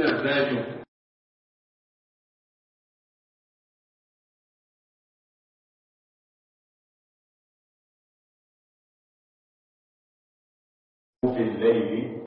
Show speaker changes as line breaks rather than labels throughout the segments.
ina zagin في الليل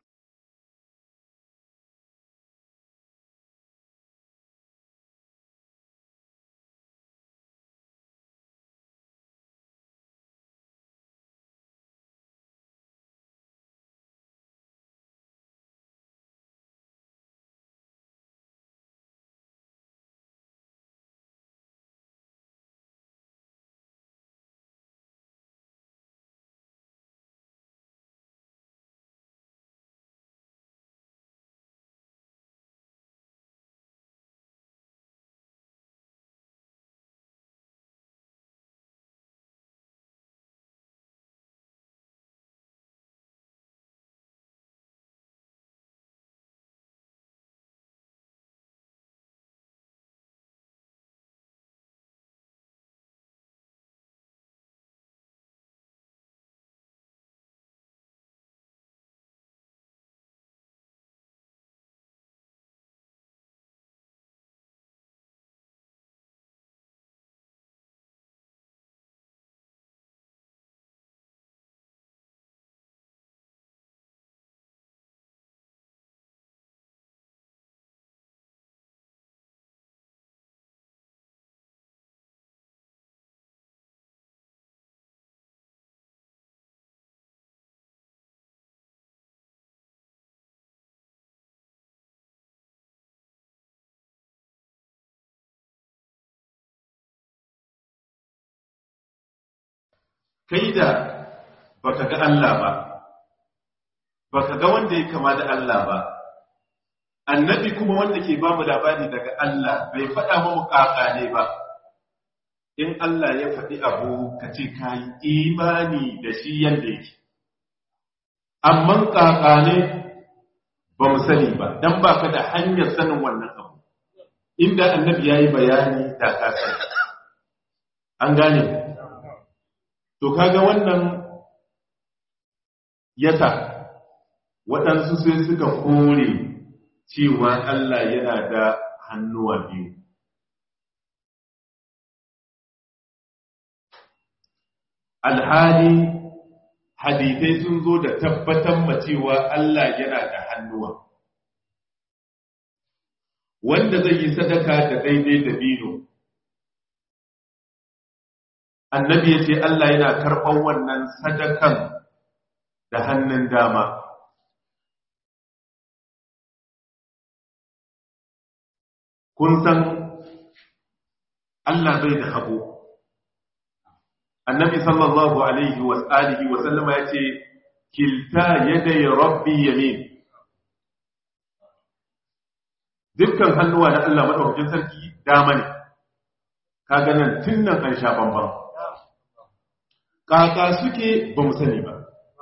kai da baka ga Allah ba baka ga wanda ya kama da Allah ba annabi kuma wanda ke ba mu labari daga Allah bai faɗa mu kaka ne ba in Allah ya faɗi abu ka ce ka yi imani da shi yadda yake amma kaka ne ba mu sani ba dan ba ka da hanyar sanin wannan abu inda annabi ya yi bayani da ka sani an gane to kaga wannan yasa waɗansu sai suka kore cewa Allah yana da hannuwa biyu alhali hadithai sun zo da tabbatar ma cewa Allah yana da hannuwa wanda zai yi sadaka da daidai da bino annabi ya ce Allah yana karɓar wannan sadakan da hannun dama kun san Allah bai da hagu annabi sallallahu alaihi wa alihi wa sallama ya ce kilta yadai rabbi yamin dukkan hannuwa na Allah madaukakin sarki dama ne kaga nan tun nan an sha bambam kaka suke ba mu sani ba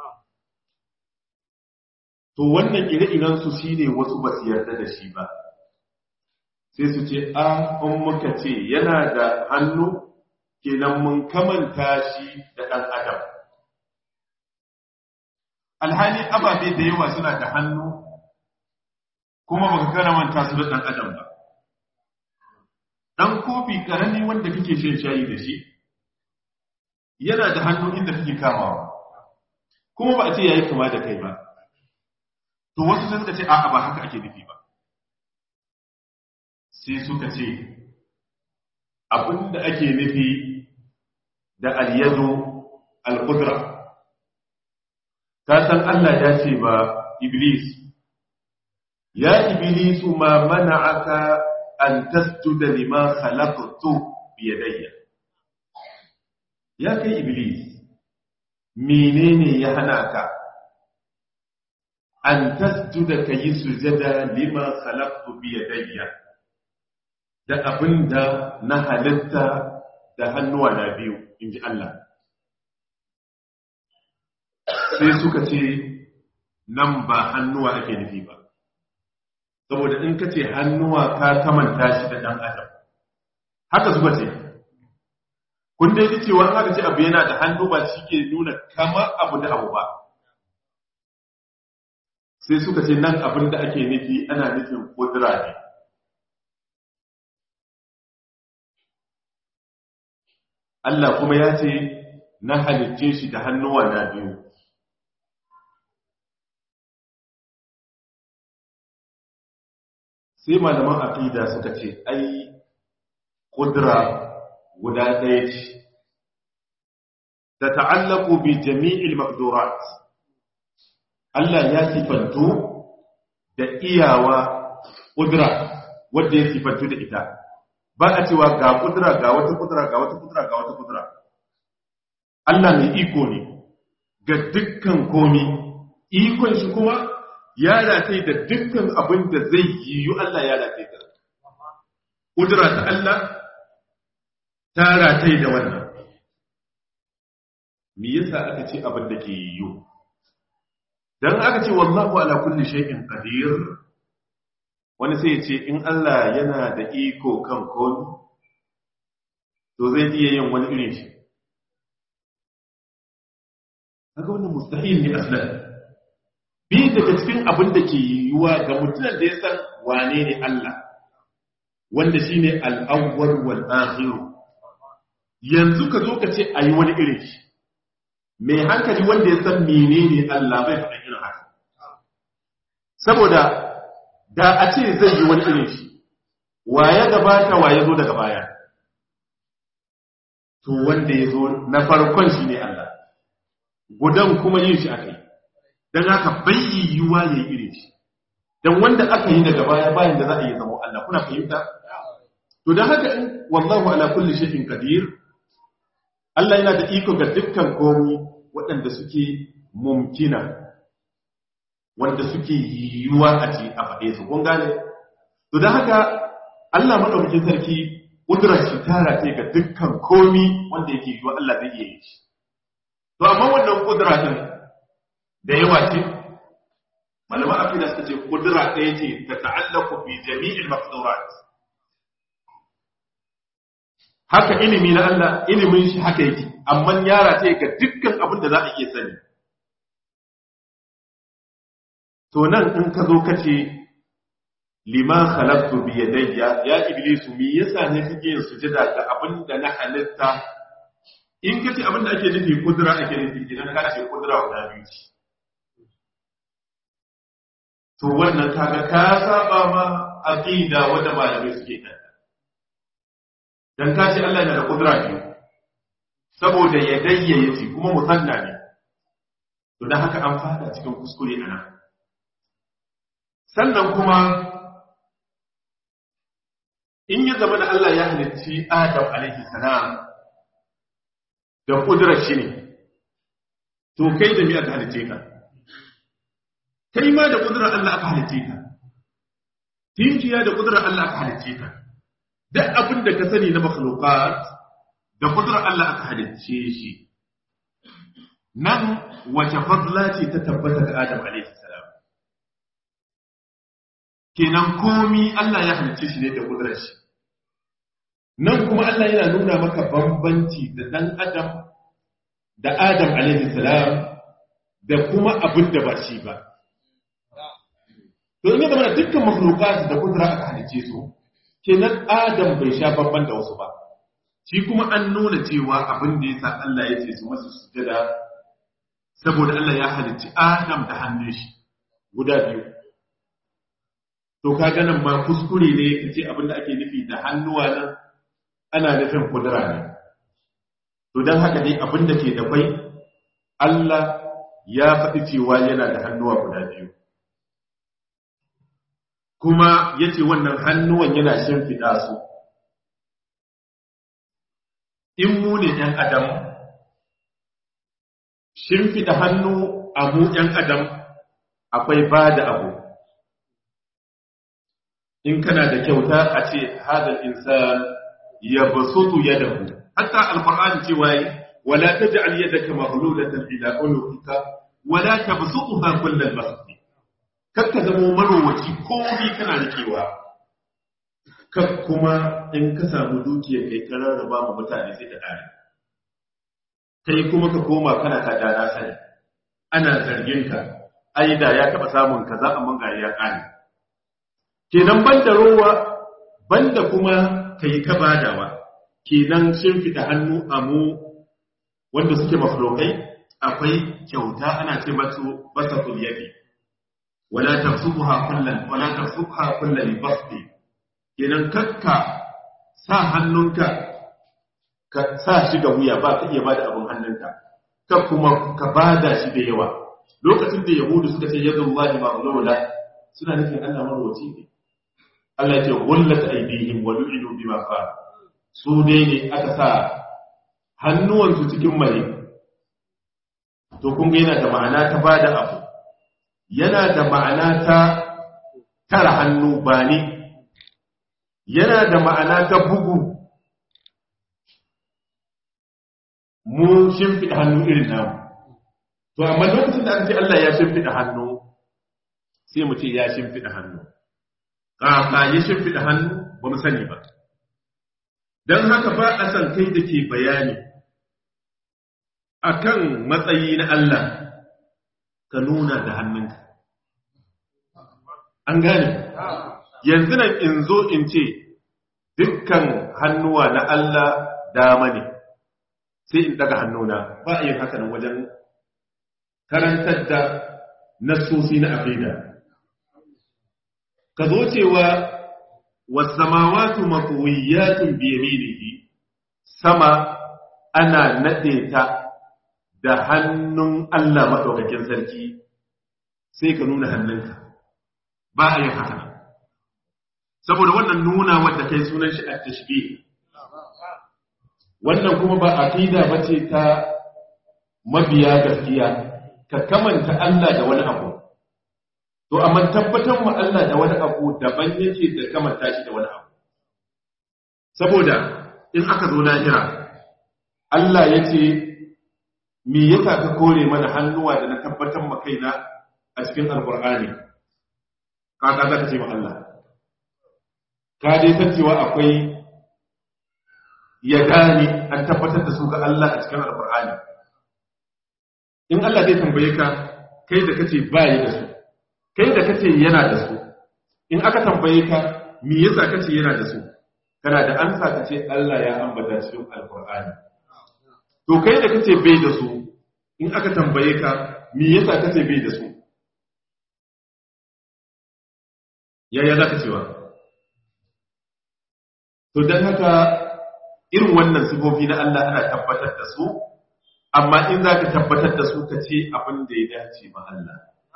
to wannan ire-iren su shine wasu ba su yarda da shi ba sai su ce a in muka ce yana da hannu kenan mun kamanta shi da ɗan adam alhali ababe da yawa suna da hannu kuma baka karamanta su da ɗan adam ba ɗan kofi ƙarami wanda kake shan shayi da shi yana da hannu inda kake kamawa kuma ba a ce yayi kama da kai ba to wasu sai suka ce a'a ba haka ake nufi ba sai suka ce abinda ake nufi da al-yadu al-qudra ka san Allah ya ce ba iblis ya iblisu ma mana'aka an tasjuda lima khalaqtu bi yadayya ya kai iblis menene ya hana ka an tasjuda kayi sujada lima khalaqtu bi yadayya da abinda na halitta da hannuwa na biyu inji Allah sai suka ce nan ba hannuwa ake nufi ba saboda in ka ce hannuwa ka kamanta shi da ɗan adam haka suka ce kun dai ji cewa haka ce abu yana da hannu ba shi ke nuna kamar abu da abu ba sai suka ce nan abin da ake nufi ana nufin kudura ne Allah kuma ya ce na halicce shi da hannuwa na biyu sai malaman aqida suka ce ai kudura guda ɗaya ce ta ta'allaku bi jami'il maqdurat Allah ya sifantu da iyawa kudura wanda ya sifantu da ita ba a cewa ga kudura ga wata kudura ga wata kudura ga wata kudura Allah mai iko ne ga dukkan komi ikon shi kuma ya rataye da dukkan abin da zai yiwu Allah ya rataye da kudura ta Allah ta rataye da wannan me yasa aka ce abin da ke yiwu dan aka ce wallahu ala kulli shay'in qadir wani sai ya ce in Allah yana da iko kan komi to zai iya yin wani irin shi kaga wannan mustahil ne aslan bi daga cikin abin da ke yiwuwa ga mutumin da ya san wane ne Allah wanda shine al-awwal wal akhir yanzu ka zo ka ce ayi wani irin shi mai hankali wanda ya san menene Allah bai faɗa irin haka saboda da a ce zai yi wani irin shi waye gabata waye zo daga baya to wanda ya zo na farkon shi ne Allah gudan kuma yin shi aka yi don haka bai yiwuwa ya yi irin shi don wanda aka yi daga baya bayan da za a yi zama Allah kuna fahimta to don haka in wallahu ala kulli shay'in qadir Allah yana da iko ga dukkan komi waɗanda suke mumkina wanda suke yiwuwa a ce a faɗe su kun gane to don haka Allah madaukakin sarki kudurar shi tara ce ga dukkan komi wanda yake yiwuwa Allah zai iya yi shi to amma wannan kudura din da yawa ce malaman afina suka ce kudura ɗaya ce ta ta'allaku bi jami'il maqdurat haka ilimi na Allah ilimin shi haka yake amma yara ta ga dukkan abin da za a iya sani to nan in ka zo ka ce liman khalaqtu bi yadayya ya iblisu me yasa ne kake yin sujada ga abin da na halitta in ka ce abin da ake nufi kudura ake nufi idan ka ce kudura guda biyu ce to wannan kaga ka saba ma aqida wanda malamai suke kan dan ka ce Allah yana da kudura biyu saboda ya dayyaye ce kuma musanna ne to dan haka an fada cikin kuskure ana sannan kuma in ya zama da Allah ya halicci Adam alaihi salam da kudurar shi ne to kai da mi aka halicce ka kai ma da kudurar Allah aka halicce ka tinkiya da kudurar Allah aka halicce ka duk abin da ka sani na makhluqat da kudurar Allah aka halicce shi nan wace fadla ce ta tabbata ga Adam alaihi salam kenan komi Allah ya halicce shi ne da kudurar shi nan kuma Allah yana nuna maka bambanci da dan Adam da Adam alaihi salam da kuma abin da ba shi ba to in zama da dukkan makhluqat da kudura aka halicce su kenan Adam bai sha bamban da wasu ba shi kuma an nuna cewa abin da yasa Allah ya ce su masa sujada saboda Allah ya halicci Adam da hannun shi guda biyu to kaga nan ma kuskure ne kace abin da ake nufi da hannuwa nan ana nufin kudura ne to dan haka dai abin da ke da kwai Allah ya faɗi cewa yana da hannuwa guda biyu kuma yace wannan hannuwan yana shimfiɗa su in mu ne ‘yan adam shimfiɗa hannu a mu ‘yan adam akwai ba da abu in kana da kyauta a ce hadal insan ya basutu yadahu hatta alqur'ani cewa wala taj'al yadaka maghlulatan ila unuqika wala tabsutha kullal bast kakka zamo marowaci ko bi kana rikewa kak kuma in ka samu dukiya kai ka rarraba ma mutane sai ta kare kai kuma ka koma kana ta dana sani ana zargin ka ai da ya taba samun kaza amma ga ya kare kenan banda rowa banda kuma kai ta badawa kenan shimfida hannu a mu wanda suke maflokai akwai kyauta ana ce masu basatul yadi wala tafsuha kullan wala tafsuha kullan basti kenan kakka sa hannunka ka sa shi ga wuya ba ka iya bada abin hannunka ka kuma ka bada shi da yawa lokacin da yahudu suka ce yadu Allah maghlula suna nufin Allah marwaci ne Allah ya ce gullat aydihim wa lu'inu bima qala su dai ne aka sa hannuwansu cikin mai to kun ga yana da ma'ana ta bada abu yana da ma'ana ta tara hannu ba ne yana da ma'ana ta bugu mu shimfiɗa hannu irin namu to amma lokacin da aka ce Allah ya shimfiɗa hannu sai mu ce ya shimfiɗa hannu ƙaƙa ya shimfiɗa hannu ba mu sani ba don haka ba a san kai da ke bayani akan matsayi na Allah ka nuna da hannunka an gane yanzu nan in zo in ce dukkan hannuwa na Allah dama ne sai in daga hannuna ba a yin haka nan wajen karantar da nassosi na aqida ka zo cewa wasamawatu maqwiyatun bi yaminihi sama ana nade ta da hannun Allah madaukakin sarki sai ka nuna hannunka ba a yin haka saboda wannan nuna wadda kai sunan shi at-tashbih wannan kuma ba aqida bace ta mabiya gaskiya ka kamanta Allah da wani abu to amma tabbatar mu Allah da wani abu daban yake da kamanta shi da wani abu saboda in aka zo lahira Allah yace me yasa ka kore mana hannuwa da na tabbatar ma kaina a cikin alqur'ani kaka zaka ce ma Allah ka dai san cewa akwai ya gane an tabbatar da su ga Allah a cikin alqur'ani in Allah zai tambaye ka kai da kace bai da su kai da kace yana da su in aka tambaye ka me yasa kace yana da su kana da ansa kace Allah ya ambata cikin alqur'ani to kai da kace bai da su in aka tambaye ka me yasa kace bai da su yaya zaka cewa to dan haka irin wannan sifofi na Allah ana tabbatar da su amma in za ka tabbatar da su ka ce abin da ya dace ma Allah.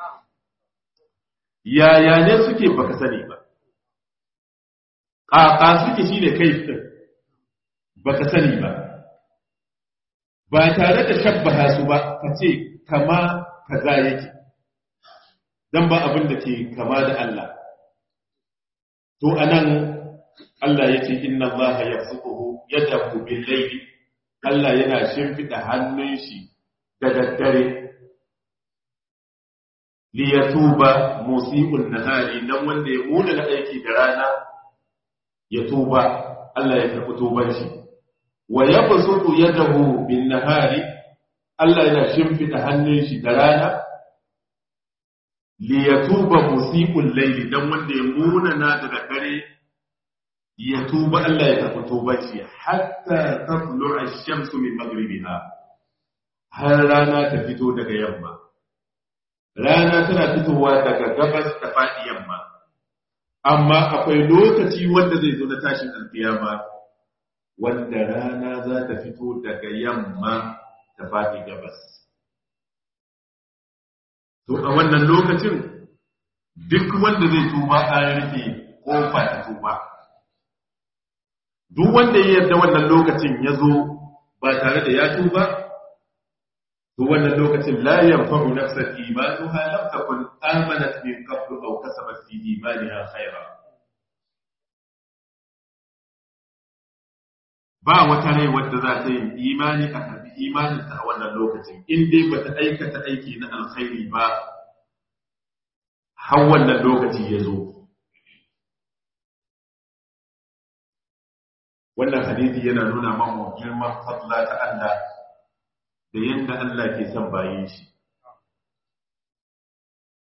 Yaya ne suke baka sani ba, ƙaƙa suke shi ne kai ɗin baka sani ba, ba tare da shabbaha su ba ka ce kama kaza yake, don ba abin da ke kama da Allah. To, anan Allah ya ce, Inna Allah ya fukuhu yadda ku bin laifi Allah yana shimfiɗa hannun shi da daddare liyatuba musiqul nahari nan wanda ya muna na aiki da rana ya tuba Allah ya karɓi tuban shi wa yabsutu yadahu bin nahari Allah yana shimfiɗa hannun shi da rana liyatuba musiqul layli dan wanda ya muna na da daddare ya tuba Allah ya tafi tubaci hatta tatlu ash-shamsu min maghribiha har rana ta fito daga yamma rana tana fitowa daga gabas ta faɗi yamma amma akwai lokaci wanda zai zo na tashin alkiyama wanda rana za ta fito daga yamma ta faɗi gabas to a wannan lokacin duk wanda zai tuba an rufe kofa ta tuba duk wanda ya yarda wannan lokacin ya zo ba tare da ya tuba to wannan lokacin la yanfa'u nafsan imanuha lam takun amanat min qablu aw kasabat fi imaniha khayra ba wata rai wadda za ta yi imani a karbi imaninta a wannan lokacin in dai ba ta aikata aiki na alkhairi ba har wannan lokaci ya zo wannan hadisi yana nuna mamu girman fadla ta Allah da yadda Allah ke son bayin shi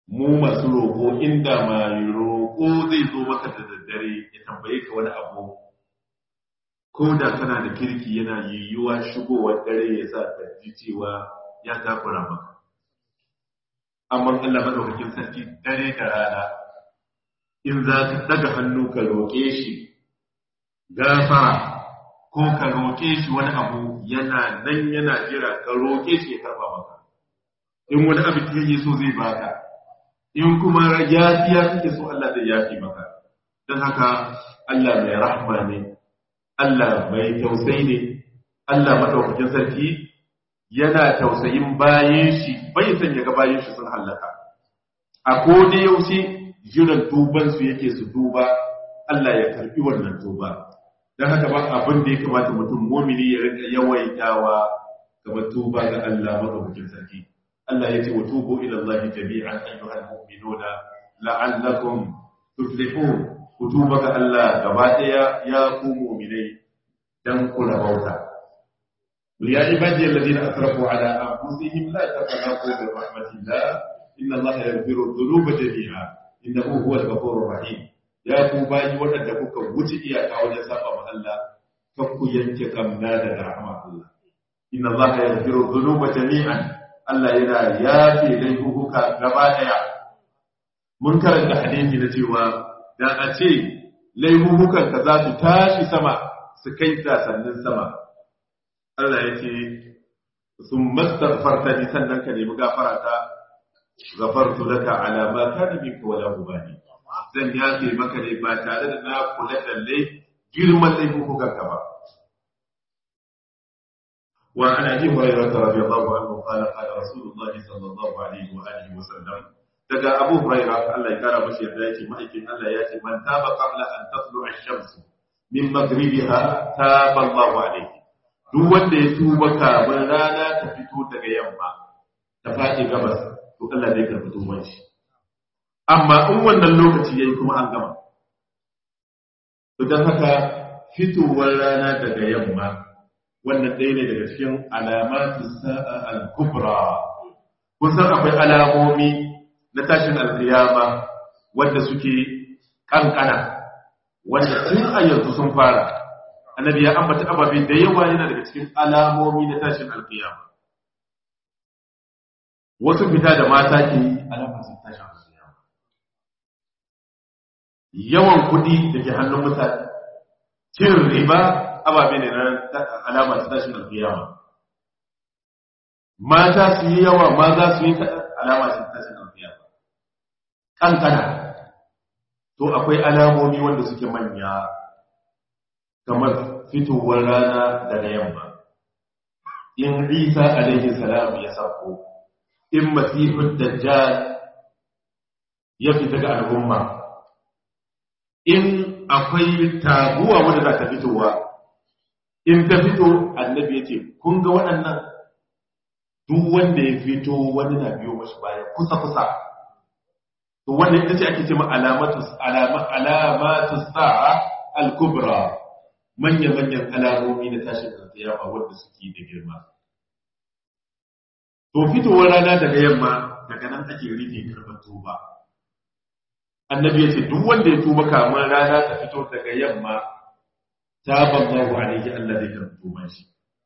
mu masu roƙo inda mai roƙo zai zo maka da daddare ya tambaye ka wani abu ko da kana da kirki yana yiwuwa shigowar dare ya sa ka ji cewa ya takura maka amma Allah madaukakin sarki dare da rana in za ka daga hannu ka roƙe shi gafara ko ka roƙe shi wani abu yana nan yana jira ka roƙe shi ya karba maka in wani abu kake so zai baka in kuma yafiya kake so Allah zai yafi maka don haka Allah mai rahma ne Allah mai tausayi ne Allah madaukakin sarki yana tausayin bayan shi bai san ya ga bayan shi sun hallaka a ko da yaushe jiran tuban su yake su duba Allah ya karbi wannan tuba dan haka ba abin da ya kamata mutum mumini ya rika yawaitawa kamar tuba ga Allah madaukakin sarki Allah ya ce wa tubu ila Allah jami'an ayyuhal mu'minuna la'allakum tuflihun ku tuba ga Allah gaba daya ya ku mu'minai dan ku rabauta يا عبادي الذين اسرفوا على انفسهم لا تقنطوا من رحمه الله ان الله يغفر الذنوب جميعا انه هو الغفور الرحيم يا ku bayi wadanda kuka wuce iyaka wajen saba ma Allah kan ku yanke kamna da rahmar Allah inna Allah yaghfiru dhunuba jami'an Allah yana yafe laifuka gaba daya mun karanta hadisi na cewa da a ce laifukan ka za su tashi sama su kai sannan sama Allah ya ce sun mastaghfarta ni sannan ka nemi gafara ta gafartu laka ala ma kana minka wala ubani zan yafe maka ne ba tare da na kula da lai girman laifukan ka ba wa an abi hurairah radiyallahu anhu qala qala rasulullahi sallallahu alaihi wa alihi wa sallam daga abu hurairah Allah ya kara mashi yadda yake ma'aikin Allah ya ce man taba qabla an tatlu ash-shams min maghribiha taba Allahu alaihi duk wanda ya tuba kafin rana ta fito daga yamma ta faɗi gabas to Allah zai karɓi tuban shi amma in wannan lokaci yayi kuma an gama to dan haka fitowar rana daga yamma wannan ɗaya ne daga cikin alamatu sa'a al-kubra kusan akwai alamomi na tashin alkiyama wanda suke kankana wanda tun a yanzu sun fara annabi ya ambata ababe da yawa yana daga cikin alamomi na tashin alkiyama wasu fita da mata ke yi alamomin tashin alkiyama yawan kuɗi da ke hannun mutane cin riba ababe ne na alama ta tashin alkiyama mata su yi yawa maza su yi alama ta tashin alkiyama kankana to akwai alamomi wanda suke manya kamar fitowar rana daga yamma in isa alaihi salam ya sako in masihud dajjal ya fita ga al'umma in akwai taguwa wanda za ta fitowa in ta fito annabi ya ce kun ga waɗannan duk wanda ya fito wani na biyo mashi baya kusa kusa to wannan ita ce ake ce ma alamatu alamatu sa'a al-kubra manya-manyan alamomi na tashin alkiyama wanda suke da girma. To fitowar rana daga yamma daga nan ake rufe karɓar tuba. Annabi ya ce duk wanda ya tuba kamar rana ta fito daga yamma ta banzahu alaihi Allah zai karɓi tuban shi.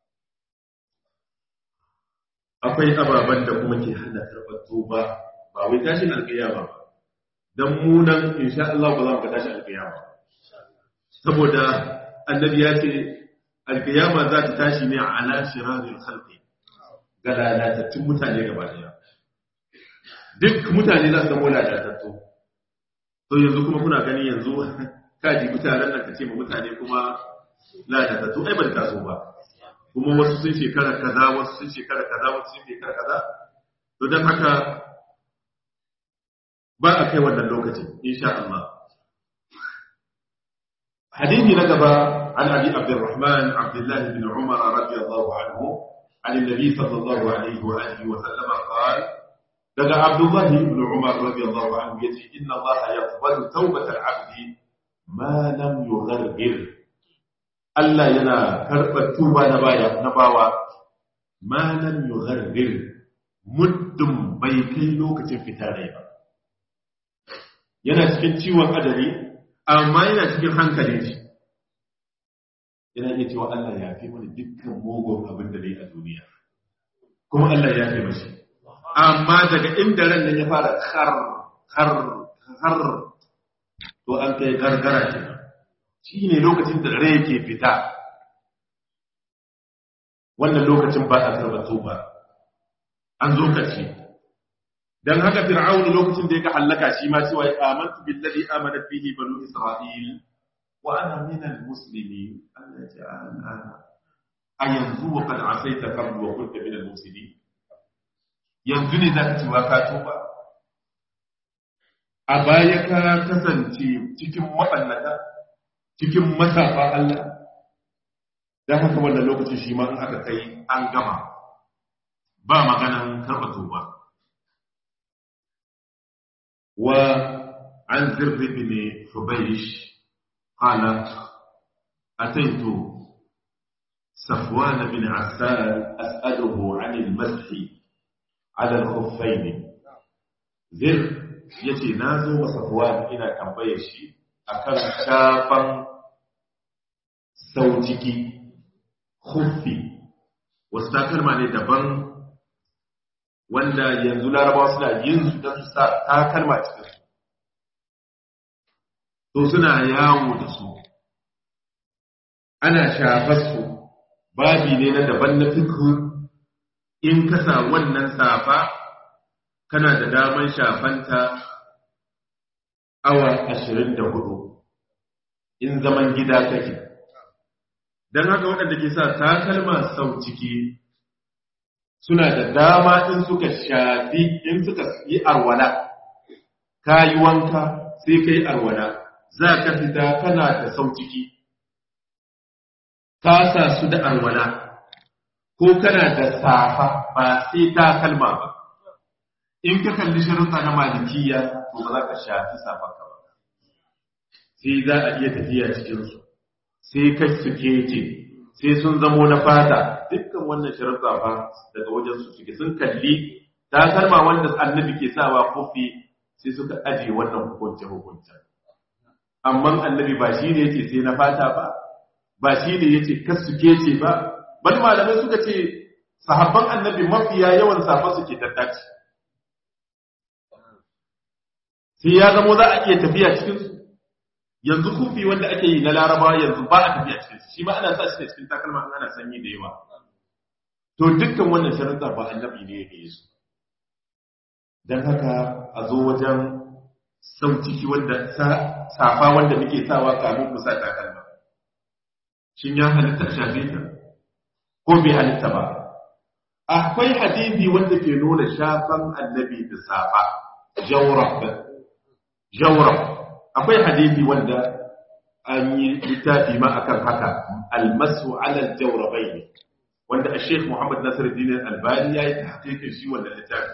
Akwai ababen da kuma ke hana karɓar tuba ba wai tashin alkiyama ba. Dan mu nan insha Allah ba za mu ga tashin alkiyama. Saboda annabi ya ce alkiyama za ta tashi ne a ala shirarin halki ga lalatattun mutane gaba daya duk mutane za su zama lalatattu to yanzu kuma kuna gani yanzu kaji mutanen nan ka ce ma mutane kuma lalatattu ai ban taso ba kuma wasu sun shekara kaza wasu sun shekara kaza wasu sun shekara kaza to don haka ba a kai wannan lokacin insha Allah حديث نقب عن أبي عبد الرحمن عبد الله بن عمر رضي الله عنه عن النبي صلى الله عليه وآله وسلم قال لدى عبد الله بن عمر رضي الله عنه يتي إن الله يقبل توبة العبد ما لم يغرغر ألا ينا كرب التوبة نبايا نباوة ما لم يغرغر مدم بيكي لوكة فتاني yana cikin ciwon adari amma yana cikin hankalin shi yana iya cewa Allah ya fi mana dukkan mugun abin da yi a duniya kuma Allah ya fi mashi amma daga inda ran nan ya fara kar kar kar to an kai gargara kenan shi ne lokacin da rai ke fita wannan lokacin ba a karɓar ba an zo karshe dan haka fir'aunu lokacin da ya ga halaka shi ma cewa amantu billazi amanat bihi banu isra'il wa ana min almuslimin Allah ya ce a yanzu wa qad asaita qabl wa kunta min almufsidin yanzu ne zaka ci wa ka tuba a baya ka kasance cikin mabannata cikin masafa Allah dan haka wannan lokacin shi ma in aka kai an gama ba maganan karɓa tuba وعن زر بن حبيش قال أتيت صفوان بن عسال أسأله عن المسح على الخفين زر yace na zo wa safwan ina tambayar shi akan shafan saujiki khuffi wasu takalma ne daban wanda yanzu larabawa suna yin su don su sa takalma cikin su to suna yawo da su ana shafar su babi ne na daban na fikhu in ka sa wannan safa kana da daman shafanta awa ashirin da hudu in zaman gida kake don haka waɗanda ke sa takalma sau ciki suna da dama in suka shafi in suka yi arwala ka yi wanka sai ka yi arwala za ka fita kana da sau ciki ka sa su da arwala ko kana da safa ba sai takalma ba in ka kalli sharuɗa na malikiya to ba za ka shafi safa ka ba sai za a iya tafiya cikinsu sai kai su kece sai sun zamo na fata dukkan wannan sharuɗa fa daga wajen su suke sun kalli takalma wanda annabi ke sawa kofi sai suka aje wannan hukunce hukunce amma annabi ba shi ne yace sai na fata ba ba shi ne yace kas su kece ba bal malamai suka ce sahabban annabi mafiya yawan safa suke tattaci sai ya zamo za a iya tafiya cikin su yanzu kufi wanda ake yi na laraba yanzu ba a tafiya cikin shi ma ana sa shi ne cikin takalma an ana sanyi da yawa to dukkan wannan sharuɗa ba annabi ne yake yi su dan haka a zo wajen sauciki wanda safa wanda muke sawa kamun mu sa takalma shin ya halitta shafe ta ko bai halitta ba akwai hadisi wanda ke nuna shafan annabi da safa jawrab jawrab akwai hadisi wanda an yi littafi ma akan haka almasu ala aljawrabain wanda a Sheikh Muhammad Nasiruddin Albani ya yi tahqiqin shi wannan littafi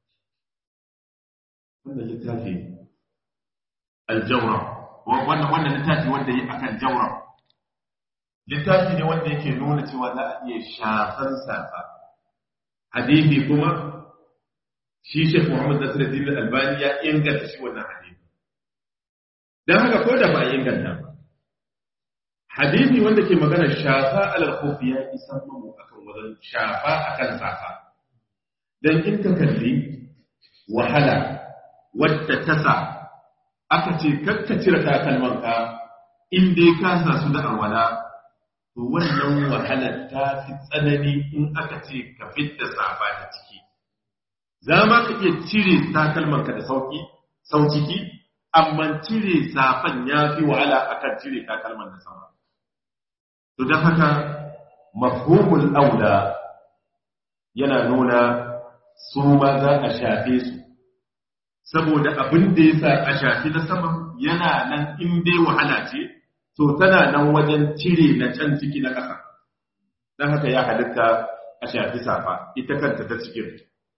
wannan littafi aljawrab wannan wannan littafi wanda yi akan jawrab littafi ne wanda yake nuna cewa za a iya shafan safa hadisi kuma shi Sheikh Muhammad Nasiruddin Albani ya inganta shi wannan hadisi dan haka ko da ba a inganta ba hadisi wanda ke magana shafa alal khufi ya isa mu akan wajen shafa akan safa dan in ka kalli wahala wadda ta sa aka ce kakka cire takalman ka in dai ka sa su da arwala to wannan wahalar ta fi tsanani in aka ce ka fitta safa da ciki za ma ka iya cire takalman ka da sauki sauciki amma cire safan ya fi wahala akan cire takalman da sama to don haka mafhumul aula yana nuna su ma za a shafe su saboda abin da ya sa a shafi na sama yana nan in dai wahala ce to tana nan wajen cire na can ciki na ƙasa don haka ya halitta a shafi safa ita kanta ta cikin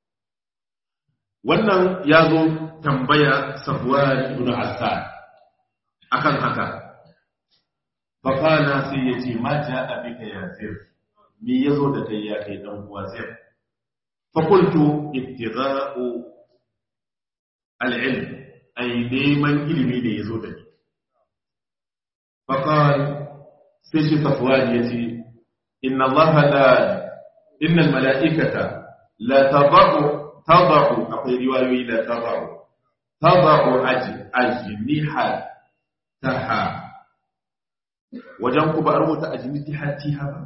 wannan ya zo tambaya sabuwar ibn Hassan akan haka faqala sai yace ma ja'a bika ya zir me yazo da kai ya kai dan uwa zir fa qultu ibtigha'u al-ilm ai neman ilimi ne yazo da ni faqal sai shi safwan yace inna allaha la innal mala'ikata la tad'u tad'u akwai riwayoyi la tad'u tad'u ajniha taha wajen ku ba rubuta ajniha tiha ba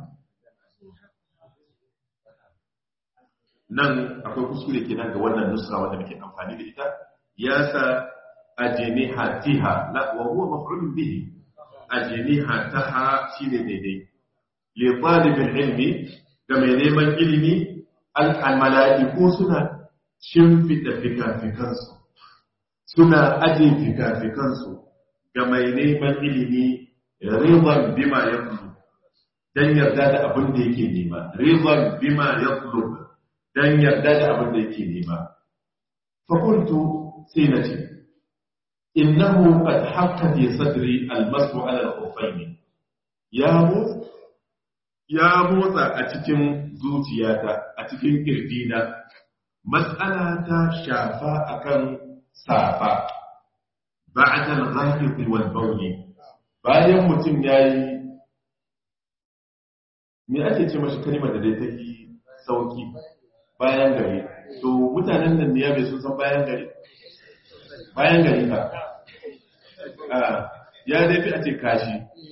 nan akwai kuskure kenan ga wannan nuska wanda muke amfani da ita ya sa ajniha tiha la wa huwa maf'ulun bihi ajniha taha shine daidai li talibin ilmi ga mai neman ilimi al-mala'iku suna shimfida fikafikansu suna aje fikafikansu ga mai neman ilimi rizan bima ya dan yarda da abin da yake nema rizan bima ya dan yarda da abin da yake nema fakultu sai na ce innahu qad hakka fi sadri al-masu ala al-khuffayn ya motsa ya motsa a cikin zuciyata a cikin kirjina mas'ala ta shafa akan safa ba'da al-ghaibi wal bawl bayan mutum yayi me ake ce mashi kalmar da dai take sauki bayan gari to mutanen nan ne ya bai sun san bayan gari bayan gari ka ya dai fi a ce kashi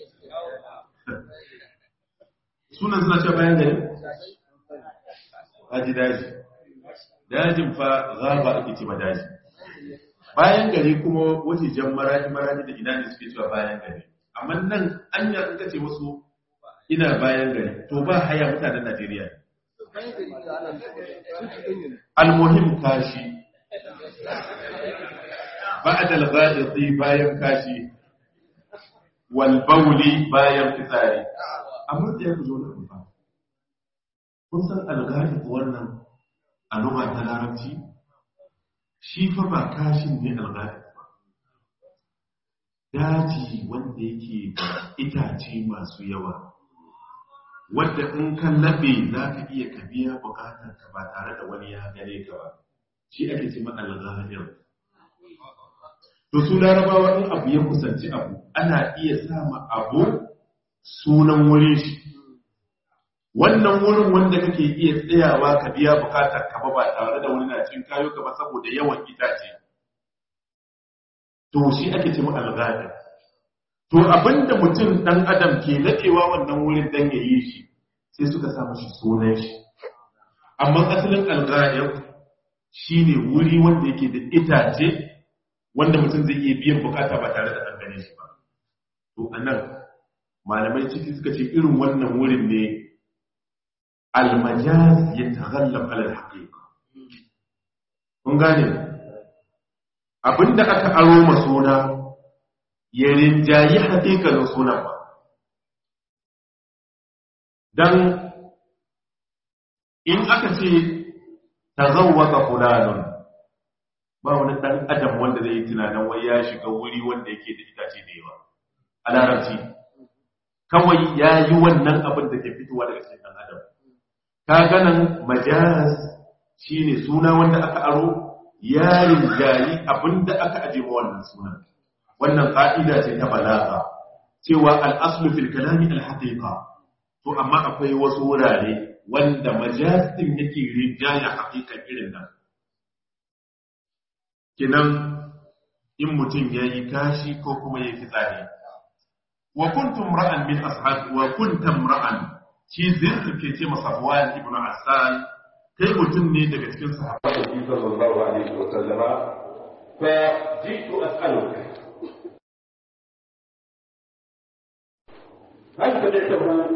sunan suna ce bayan gari haji daji dajin fa zaba ake ce ma daji bayan gari kuma wace jan maradi maradi da ina ne suke cewa bayan gari amma nan an yi in kace musu ina bayan gari to ba haya mutanen Najeriya almuhim kashi ba'd al-ghadati bayan kashi wal bawli bayan fitsari amma da yake zo nan ba kun san al-ghadati wannan a lugha ta larabci shi fa ba kashin ne al-ghadati ba daji wanda yake da itace masu yawa wadda in ka laɓe za ka iya ka biya bukatar ka ba tare da wani ya gare ka ba shi ake ce al-ghadati to su larabawa in abu ya kusanci abu ana iya sama abu sunan wurin shi wannan wurin wanda kake iya tsayawa ka biya bukatar ka ba tare da wani na cin kayo ka ba saboda yawan itace to shi ake ce al to abinda mutum dan adam ke nadewa wannan wurin dan ya yi shi sai suka sa mashi sunan shi amma asalin al shine wuri wanda yake da itace wanda mutum zai iya biyan bukata ba tare da an gane shi ba to anan malamai ciki suka ce irin wannan wurin ne almajaz ya taghallab ala alhaqiqa kun gane abinda aka aro ma suna ya rinjayi haƙiƙanin sunan ba dan in aka ce tazawwaqa fulanun ba wani ɗan adam wanda zai yi tunanin wai ya shiga wuri wanda yake da itace da yawa a larabci kawai ya yi wannan abin da ke fitowa daga cikin ɗan adam ka ganin majaz shine suna wanda aka aro ya rinjayi abin da aka aje ma wannan sunan wannan ƙa'ida ce ta balaga cewa al'aslu fil kalami al-haqiqa to amma akwai wasu wurare wanda majaz din yake rinjaya haƙiƙan irin nan kinan in mutum ya yi kashi ko kuma ya fi tsari wa kuntum ra'an min ashab wa kuntum ra'an shi zai ke ce masa Safwan ibn Asal kai mutum ne daga cikin sahabbai sallallahu alaihi wa sallama fa jitu as'aluka hal sami'tahu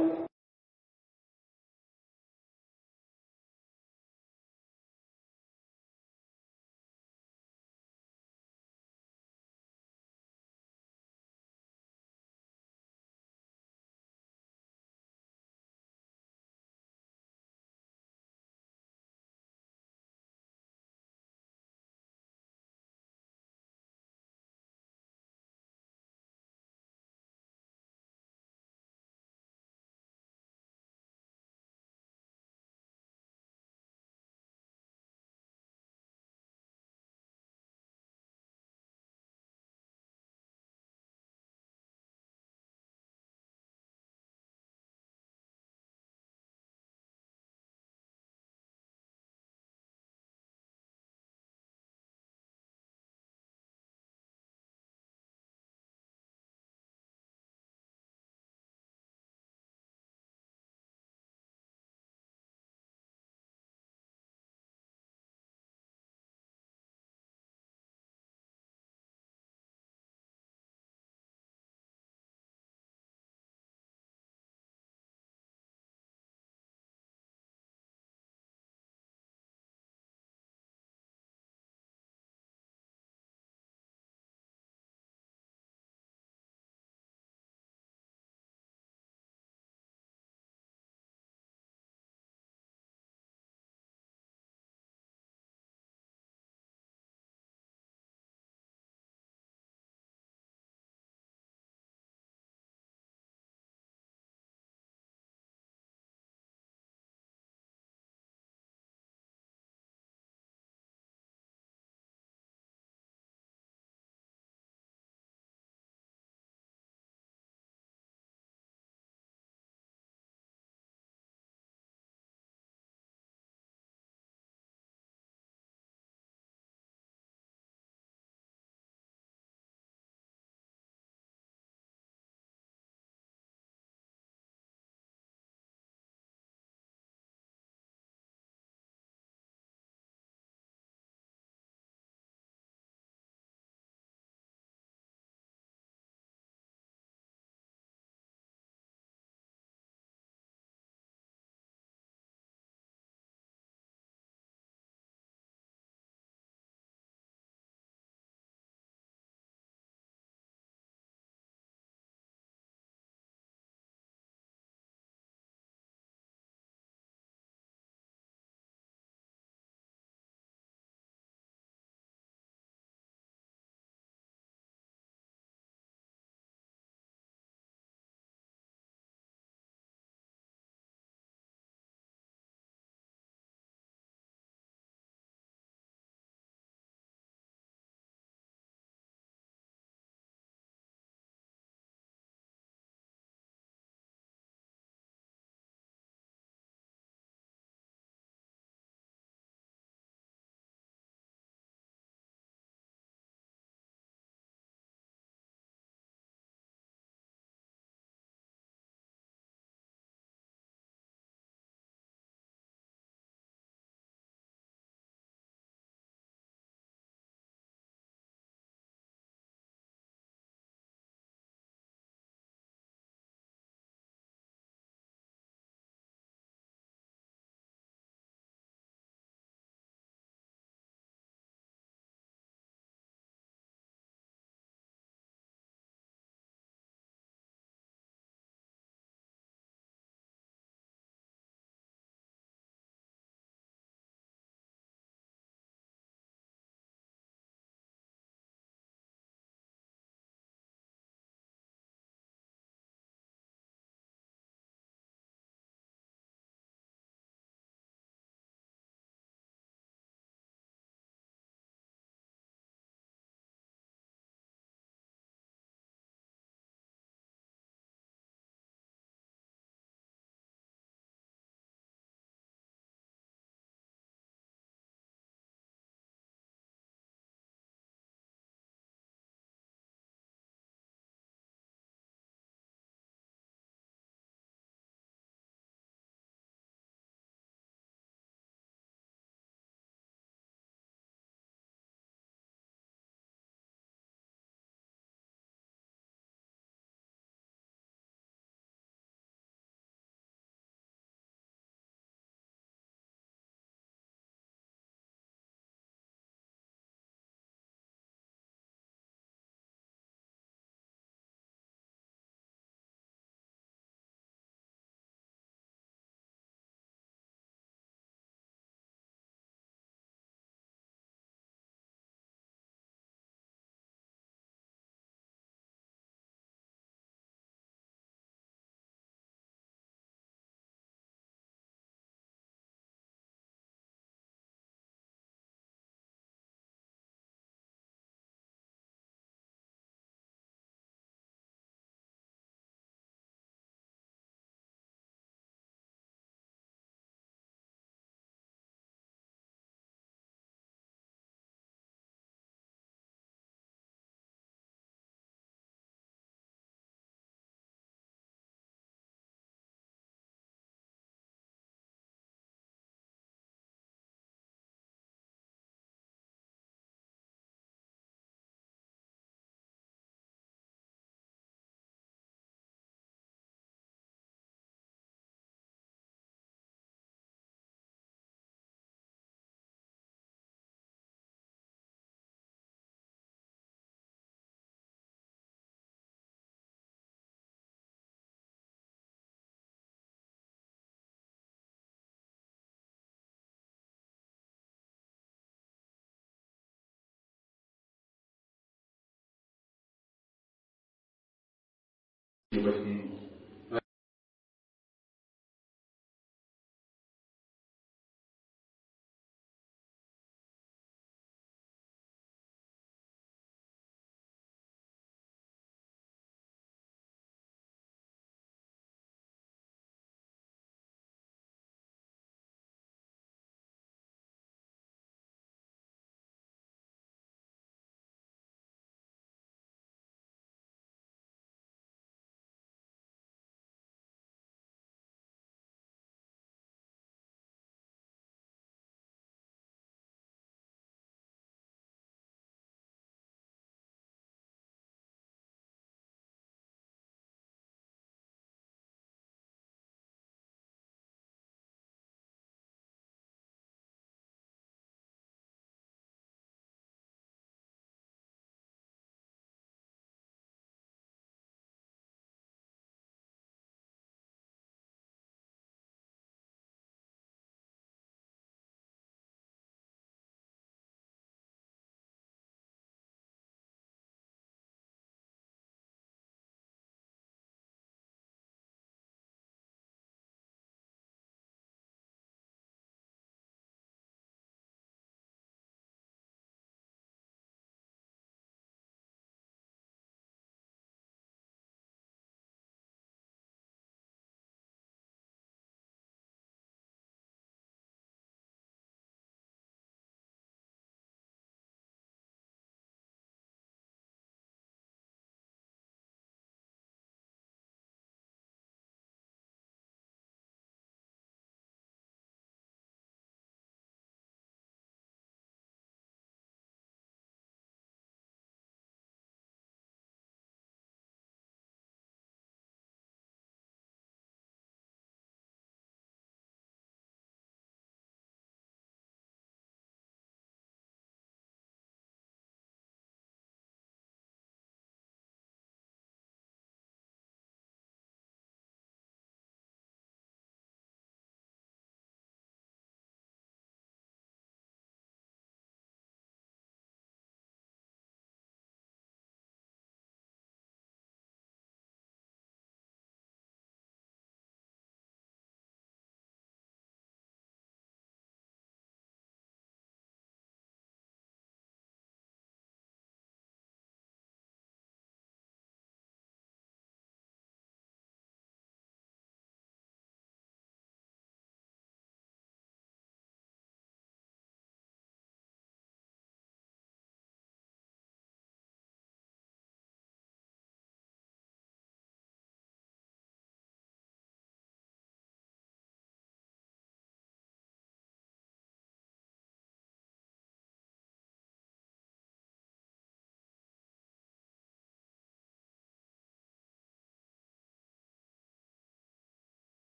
baki